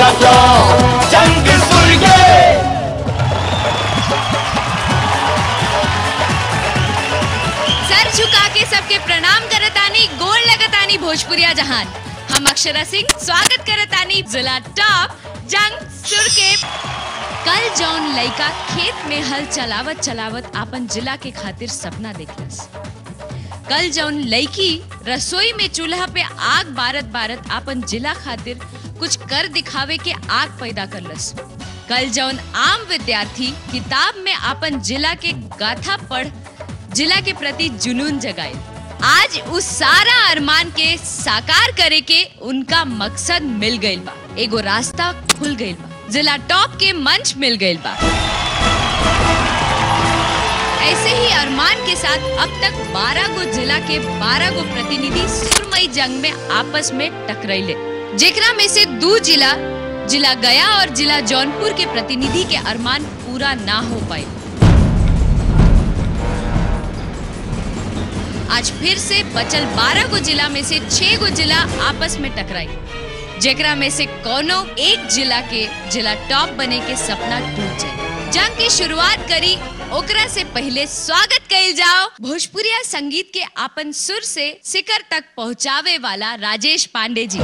जाओ जंग सुर्गे सर झुका के सबके प्रणाम करतानी गोल लगतानी भोजपुरिया जहान हम अक्षरा सिंह स्वागत करतानी जिला टॉप जंग सुर के कल जौन लइका खेत में हल चलावत चलावत आपन जिला के खातिर सपना देखलस कल जौन लड़की रसोई में चूल्हा पे आग बारत बारत आपन जिला खातिर कुछ कर दिखावे के आग पैदा करलस कल जौन आम विद्यार्थी किताब में आपन जिला के गाथा पढ़ जिला के प्रति जुनून जगाए आज उस सारा अरमान के साकार करे के उनका मकसद मिल गइल बा एगो रास्ता खुल गइल बा जिला टॉप के मंच मिल गइल बा ऐसे ही अरमान के साथ अब तक 12 गो जिला के 12 गो प्रतिनिधि सुरमई जंग में आपस में टकराइले जेकरा में से दो जिला जिला गया और जिला जौनपुर के प्रतिनिधि के अरमान पूरा ना हो पाए आज फिर से बचल 12 गो जिला में से 6 गो जिला आपस में टकराई जेकरा में से कोनो एक जिला के जिला टॉप बने के सपना टूट जाए जंग की शुरुआत करी ओकरा से पहले स्वागत कइल जाओ भोजपुरिया संगीत के आपन सुर से शिखर तक पहुंचावे वाला राजेश पांडे जी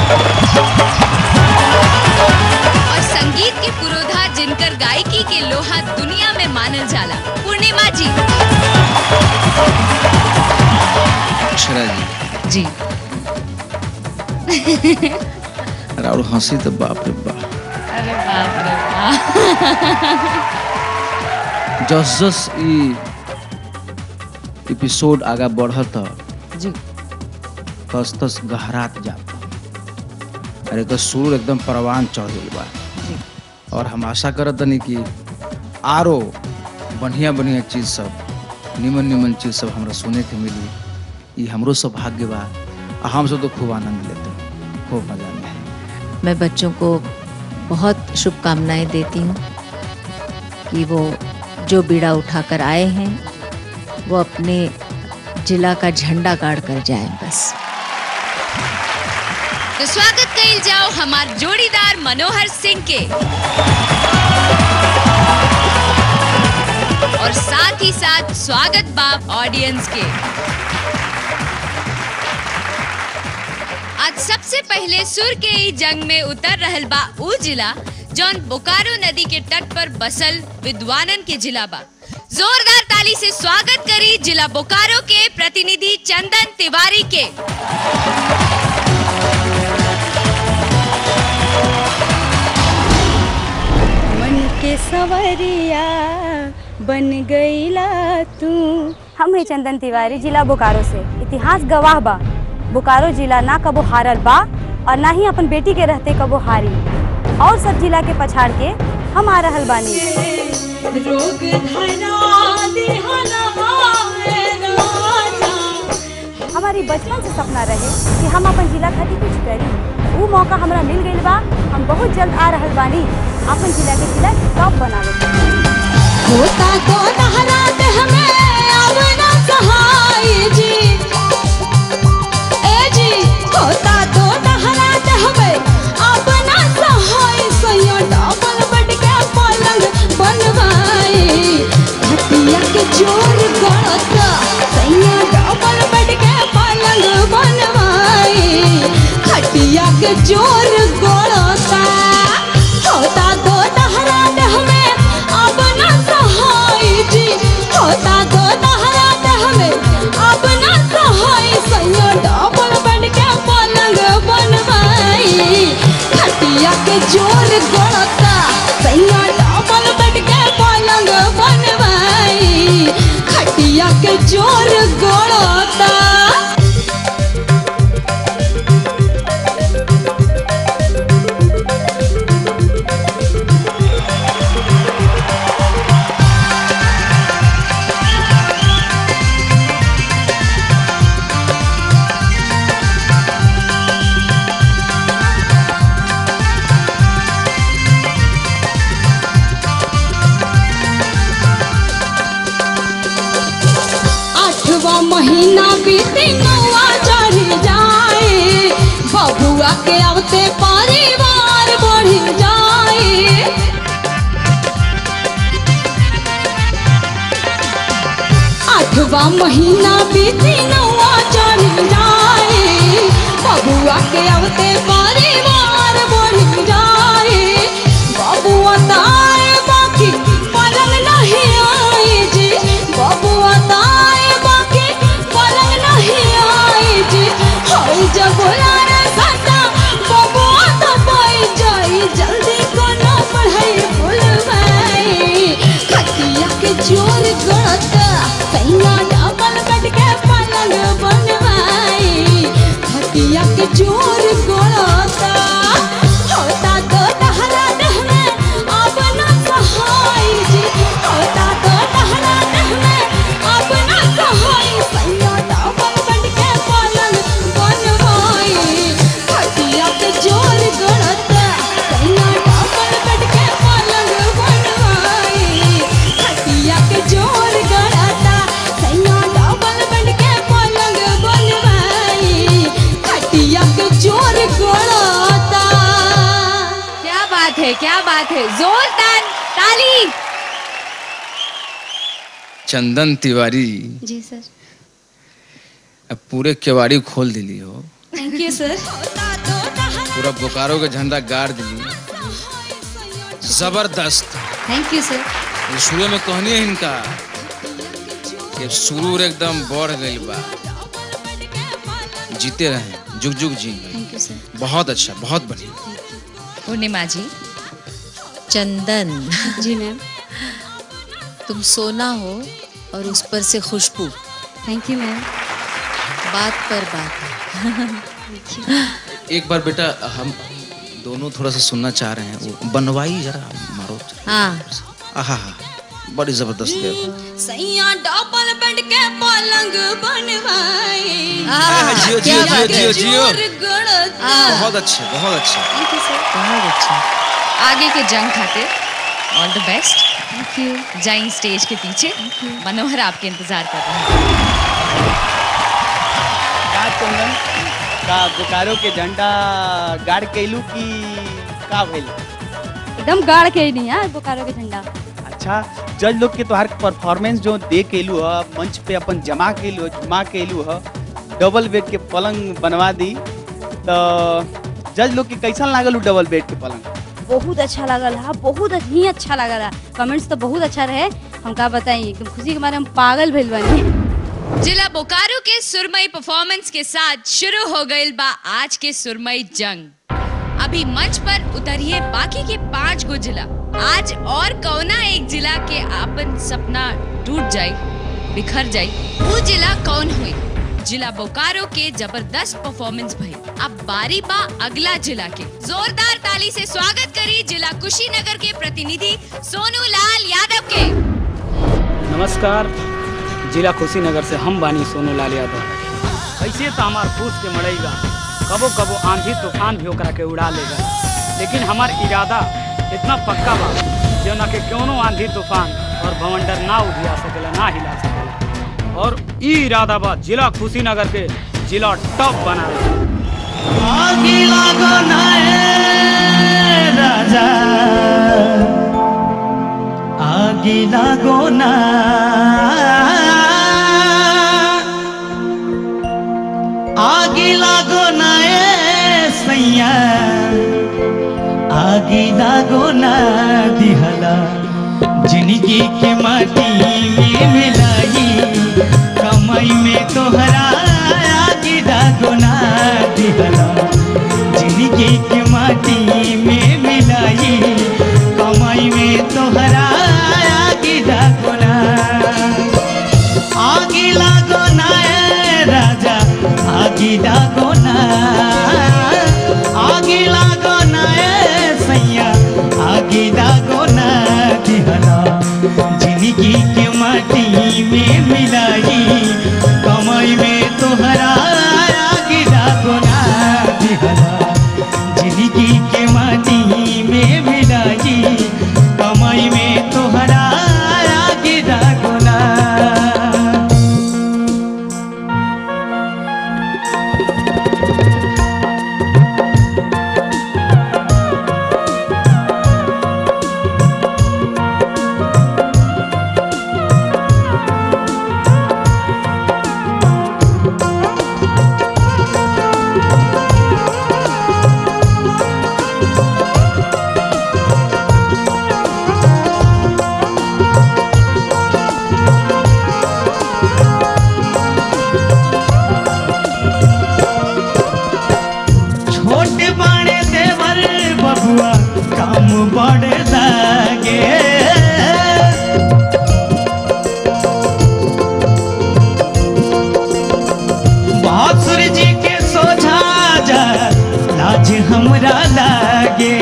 और संगीत के पुरोधा जिनकर गायकी के लोहा दुनिया में मानल जाला पूर्णिमा जी अक्षरा जी जी अरे और हंसी तो बाप रे बाप अरे बाप रे बाप जस जस ई एपिसोड आगा बढ़त जी तस तस गहरात जाता अरे तो सुर एकदम परवान चढ़ गई बा जी और हम आशा करत तनी कि आरो बढ़िया बढ़िया चीज सब निमन निमन चीज सब हमरा सुने के मिली ई हमरो सौभाग्य बा आ हम सब तो खूब आनंद लेते हैं खूब मजा में मैं बच्चों को बहुत शुभकामनाएं देती हूँ कि वो जो बीड़ा उठाकर आए हैं वो अपने जिला का झंडा गाड़ कर जाएं बस तो स्वागत कइल जाओ हमार जोड़ीदार मनोहर सिंह के और साथ ही साथ स्वागत बाप ऑडियंस के आज सबसे पहले सुर के ई जंग में उतर रहल बा ऊ जिला जौन बोकारो नदी के तट पर बसल विद्वानन के जिला बा जोरदार ताली से स्वागत करी जिला बोकारो के प्रतिनिधि चंदन तिवारी के मन के सवरिया बन गईला तू हम है चंदन तिवारी जिला बोकारो से इतिहास गवाह बा बोकारो जिला ना कबो हारल बा और ना ही अपन बेटी के रहते कबो हारी और सब जिला के पछाड़ के हम आ रहल बानी हमारी बचपन से सपना रहे कि हम अपन जिला खातिर कुछ करी वो मौका हमरा मिल गइल बा हम बहुत जल्द आ रहल बानी अपन जिला के जिला टॉप बनावे के। होता तो नहरात हमें अब न सहाय जी ए जी होता तो नहरात हमें अब न सहाय सैया डबल बेड के पलंग बनवाए खटिया के जोर गड़ता सैया डबल बेड के पलंग बनवाए खटिया के जोर गड़ता होता तो नहरात हमें अब न सहाय जी होता तो नहरात हमें अब न सहाय सैया डबल बेड के पलंग बनवाई खटिया के जोर गड़ता सैया डबल बेड के पलंग बनवाई खटिया के जोर गड़ता आठवा महीना बीते नौआ चढ़ जाए बबुआ के आवते परिवार बढ़ सातवा महीना बीती नौवा चढ़ जाए बबुआ के अवते परिवार बढ़ जाए बबुआ ताए बाकी पलंग नहीं आए जी बबुआ ताए बाकी पलंग नहीं आए जी होई जब यार सता बबुआ तो पाई जाई जल्दी को ना पढ़ाई भूलवाई खटिया के जोर गड़ता सैया डबल बेड के पलंग बनवाई खटिया के जोर गड़ता होता तो टहरा देह में अब ना सहाय जी होता तो टहरा देह में अब ना सहाय सैया डबल बेड के पलंग बनवाई खटिया के जोर गड़ता सैया डबल बेड के पलंग बनवाई खटिया के जोर गड़ता सैया डबल बेड के पलंग बनवाई खटिया के जोर गड़ता क्या बात है क्या बात है जोरदार ताली चंदन तिवारी जी सर अब पूरे केवाड़ी खोल दिली हो थैंक यू सर पूरा बोकारो के झंडा गाड़ दिली जबरदस्त थैंक यू सर ये शुरू में कहनी है इनका कि सुरूर एकदम बढ़ गई बा जीते रहे जुग जुग जी थैंक यू सर बहुत अच्छा बहुत बढ़िया पूर्णिमा जी चंदन जी मैम तुम सोना हो और उस पर से खुशबू थैंक यू मैम बात पर बात एक बार बेटा हम दोनों थोड़ा सा सुनना चाह रहे हैं वो बनवाई जरा मारो हाँ आहा बड़ी जबरदस्त है सैया डबल बेड के पलंग बनवाई आह, जियो, क्या जियो, बात जियो, है। जियो। जोर गड़ता बहुत अच्छे बहुत अच्छे थैंक यू सर बहुत अच्छा आगे के जंग खातिर all the best thank you जाइंग स्टेज के पीछे मनोहर आपके इंतजार कर रहे हैं का चंदन का बोकारो के झंडा गाड़ कैलू की का भइल एकदम गाड़ के ही नहीं यार बोकारो के झंडा अच्छा जज लोग के तोहार परफॉर्मेंस जो दे केलू ह मंच पे अपन जमा केलू ह जमा केलू ह डबल बेड के पलंग बनवा दी तो जज लोग के कैसन लागल उ डबल बेड के पलंग बहुत अच्छा लगल है बहुत ही अच्छा लगल है कमेंट्स तो बहुत अच्छा रहे हम का बताई एकदम खुशी के मारे हम पागल भइल बनी जिला बोकारो के सुरमई परफॉर्मेंस के साथ शुरू हो गई बा आज के सुरमई जंग अभी मंच पर उतरिए बाकी के पांच गो जिला आज और कौना एक जिला के आपन सपना टूट जाई बिखर जाई वो जिला कौन हुई जिला बोकारो के जबरदस्त परफॉर्मेंस भई अब बारी बा अगला जिला के जोरदार ताली से स्वागत करी जिला कुशीनगर के प्रतिनिधि सोनू लाल यादव के नमस्कार जिला कुशीनगर से हम बानी सोनू लाल यादव ऐसे तो हमार फूस के मड़ेगा कबो कबो आंधी तूफान भी ओकरा के उड़ा लेगा लेकिन हमार इरादा इतना पक्का बा जौना के क्यों आंधी तूफान और भवंडर ना उधिया सकेला ना हिला सकेला और ई इरादा बा जिला कुशीनगर के जिला टॉप बनावे आगे लागो ना ए राजा आगे लागो ना आगे लागो ना ए सैया आगे लागो ना दिहला जिंदगी के माटी में मिलाई कमाई में तोहरा आगे लागो ना दिहला जिंदगी के माटी में मिलाई कमाई में तोहरा आगे लागो ना आगे लागो ना ए राजा आगे लागो ना आगे लागो ना ए सैया आगे लागो ना दिहला जिंदगी के माटी में मिलाई कमाई में तोहरा आगे लागो ना दिहला जिंदगी के बबुआ काम बड़े लागे बासुर जी के सोझा जा लाज हमरा लागे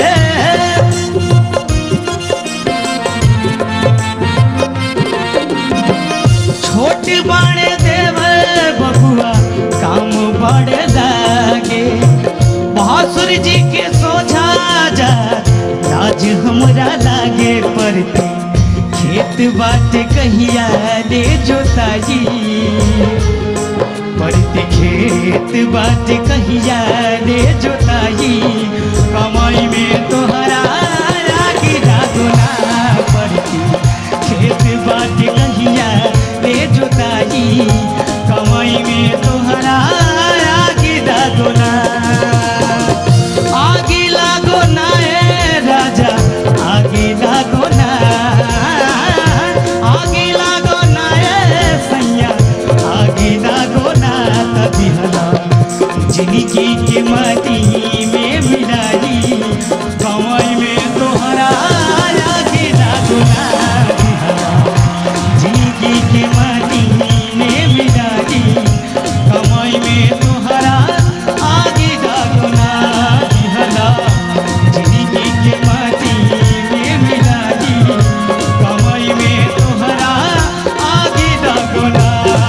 छोट बड़े देव बबुआ काम बड़े लागे बासुर जी के सोझा जा लाज हमरा लागे पड़ते खेत बाट कहिया रे जोताई पड़ते खेत बाट कहिया रे जोताई कमाई में तोहरा रागी रागुना पड़ती खेत बाट कहिया रे जोताई कमाई में तोहरा रागी रागुना आगे लागो ना ए राजा आगे लागो ना आगे लागो ना ए सैया आगे लागो ना तभी हला जिंदगी के माटी में मिलाई कमाई में तोहरा आगे लागो ना तभी हला जिंदगी के माटी में मिलाई कमाई में तोहरा आगे लागो ना दिहला जिंदगी के माटी में मिलाई कमाई में तोहरा आगे लागो ना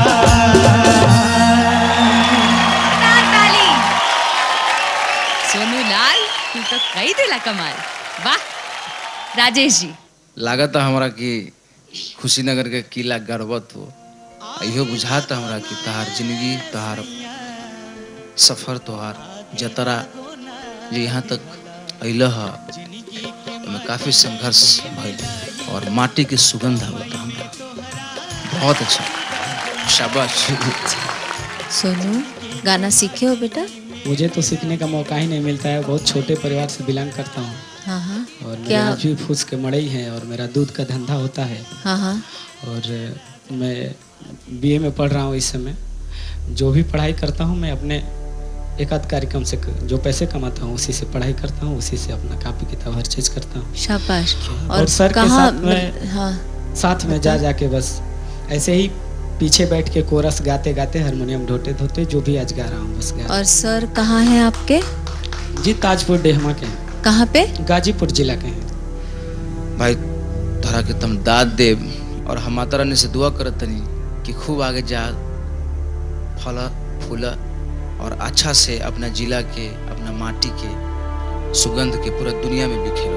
ताली सोनू लाल तू तो कई दिला कमाल वाह राजेश जी लागत हमरा कि खुशीनगर के किला गर्वत हो इहो बुझाता हमरा कि तहार जिंदगी तहार सफर तोहार जतरा जो यहाँ तक अल ह ओमे काफी संघर्ष भइल और माटी के सुगंध आवता हमरा बहुत अच्छा शाबाश सोनू गाना सीखे हो बेटा मुझे तो सीखने का मौका ही नहीं मिलता है बहुत छोटे परिवार से बिलोंग करता हूँ हाँ हाँ और मेरे क्या आज भी फूस के मड़ई हैं और मेरा दूध का धंधा होता है हाँ हाँ और मैं बीए में पढ़ रहा हूँ इस समय जो भी पढ़ाई करता हूँ मैं अपने एक आध कार्यक्रम से जो पैसे कमाता हूँ उसी से पढ़ाई करता हूँ उसी से अपना कापी किताब हर चीज़ करता हूँ शाबाश और सर के कहाँ साथ में- हाँ साथ में जा जाके बस ऐसे ही पीछे बैठ के कोरस गाते गाते हारमोनियम ढोते धोते जो भी आज गा रहा हूँ बस गा और सर कहाँ हैं आपके जी ताजपुर डेहमा के हैं कहाँ पे गाजीपुर जिला के हैं भाई तोहरा के तुम दाद देव और हम माता रानी से दुआ करत तनी कि खूब आगे जा फल फूल और अच्छा से अपना जिला के अपना माटी के सुगंध के पूरा दुनिया में बिखेर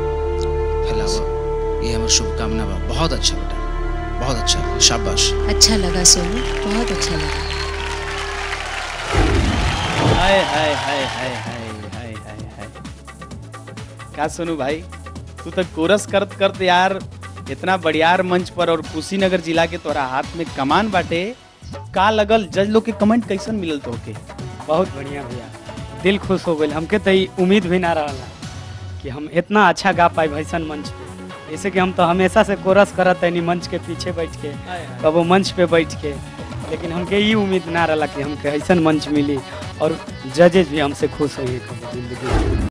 फैलाव ये हमारी शुभकामना बा बहुत अच्छा बेटा बहुत अच्छा शाबाश अच्छा लगा सोनू बहुत अच्छा लगा हाय हाय हाय हाय हाय हाय हाय हाय का सुनू भाई तू तो कोरस करत करत यार इतना बढ़ियार मंच पर और कुशीनगर जिला के तोरा हाथ में कमान बाटे का लगल जज लोग के कमेंट कैसन मिलल तो के बहुत बढ़िया भैया दिल खुश हो गई हमके तो ई उम्मीद भी ना रहा कि हम इतना अच्छा गा पाए भैसन मंच पे जैसे कि हम तो हमेशा से कोरस करत है मंच के पीछे बैठ के कबो मंच पे बैठ के लेकिन हमके ई उम्मीद ना रहा कि हमके ऐसन मंच मिली और जजेज भी हमसे खुश हुई कभी जिंदगी में